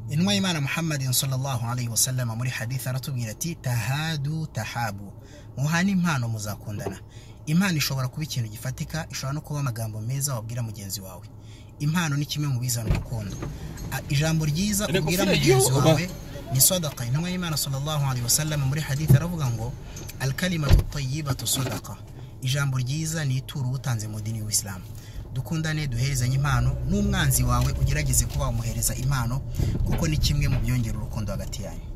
intumwa y'imana muhammadin sallallahu alayhi wa sallam muri haditha aratubwira ati tahadu tahabu muhane impano muzakundana impano ishobora kuba ikintu gifatika ishobora no kuba amagambo meza wabwira mugenzi wawe impano ni kimwe mu bizana urukundo A- ijambo ryiza Reka ubwira ufite mugenzi igihugu. wawe ni sadaka intumwa y'imana sallallahu alayhi wa sallam muri haditha aravuga ngo alkalimatu tayyibatu sadaka ijambo ryiza ni ituro utanze mu dini y'isilamu dukundane duherezanye impano n'umwanzi wawe ugerageze kuba wamuhereza impano kuko ni kimwe mu byongera urukundo hagati yanyu